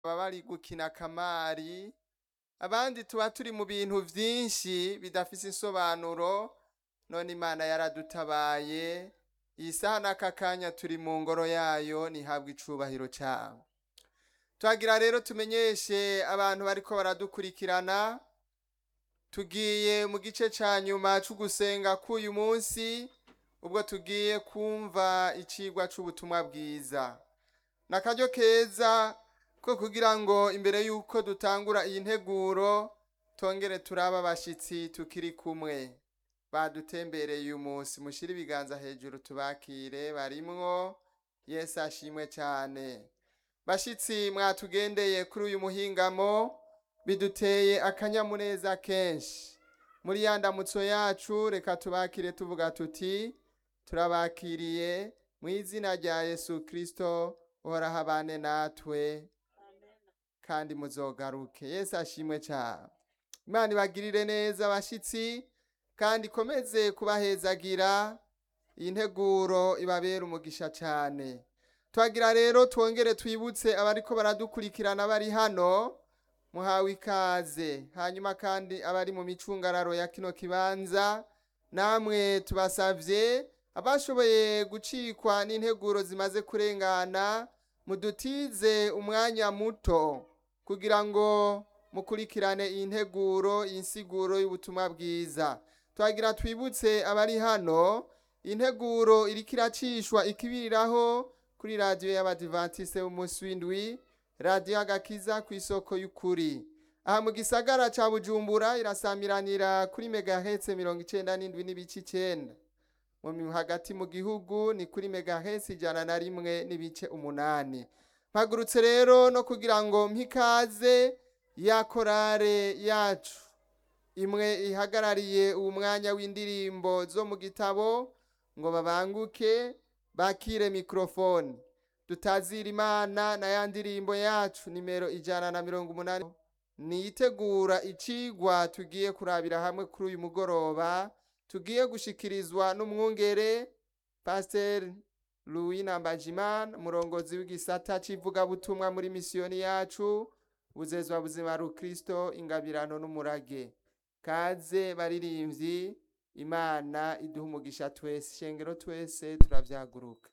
baba bari gukina kamari abandi tuba turi mu bintu vyinshi bidafise insobanuro none imana yaradutabaye iyi saha n'aka kanya turi mu ngoro yayo nihabwa icubahiro cabo twagira rero tumenyeshe abantu bariko baradukurikirana tugiye mu gice ca nyuma c'ugusenga k'uyu munsi ubwo tugiye kumva icigwa c'ubutumwa bwiza ni akaryo keza ko kugira ngo imbere y'uko dutangura iyi nteguro tongere turaba abashitsi tukiri kumwe badutembereye uyu munsi mushire ibiganza hejuru tubakire barimwo yesu ashimwe cyane bashitsi mwatugendeye kuri uyu muhingamo biduteye akanyamuneza kenshi muri ya ndamutso yacu reka tubakire tuvuga tuti turabakiriye mu izina rya yesu kirisito uhoraho abane natwe kandi muzogaruke yesu ashimwe cyane imana ibagirire neza abashitsi kandi ikomeze kubahezagira iyi nteguro ibabera umugisha cyane twagira rero twongere twibutse abariko baradukurikirana bari hano muhawe ikaze hanyuma kandi abari mu micungararo ya kino kibanza namwe tubasavye abashoboye gucikwa n'integuro zimaze kurengana mudutize umwanya muto kugira ngo mukurikirane iyi nteguro iyi nsiguro y'ubutumwa bwiza twagira twibutse abari hano integuro iriko iracishwa ikibiriraho kuri radiyo y'abadivantisite b'umunsi w'indwi radiyo agakiza ku isoko y'ukuri aha mu gisagara ca bujumbura irasamiranira kuri megahetse mirongo icenda n'indwi n'ibice icenda mu hagati mu gihugu ni kuri megahetse ijana na rimwe n'ibice umunani mpagurutse rero no kugira ngo mpikaze ya korale yacu imwe ihagarariye uwo mwanya w'indirimbo zo mu gitabo ngo babanguke bakire mikrofone tutazira imana na ya ndirimbo yacu nimero ijana na mirongo umunani niyitegura icigwa tugiye kurabira hamwe kuri uyu mugoroba tugiye gushikirizwa n'umwungere pasiteri louis nambajimana umurongozi w'igisata c'ivugabutumwa muri misiyoni yacu buzezwa buzima rukristo ingabirano n'umurage kaze baririmvyi imana iduha umugisha twese shengero twese turavyaguruka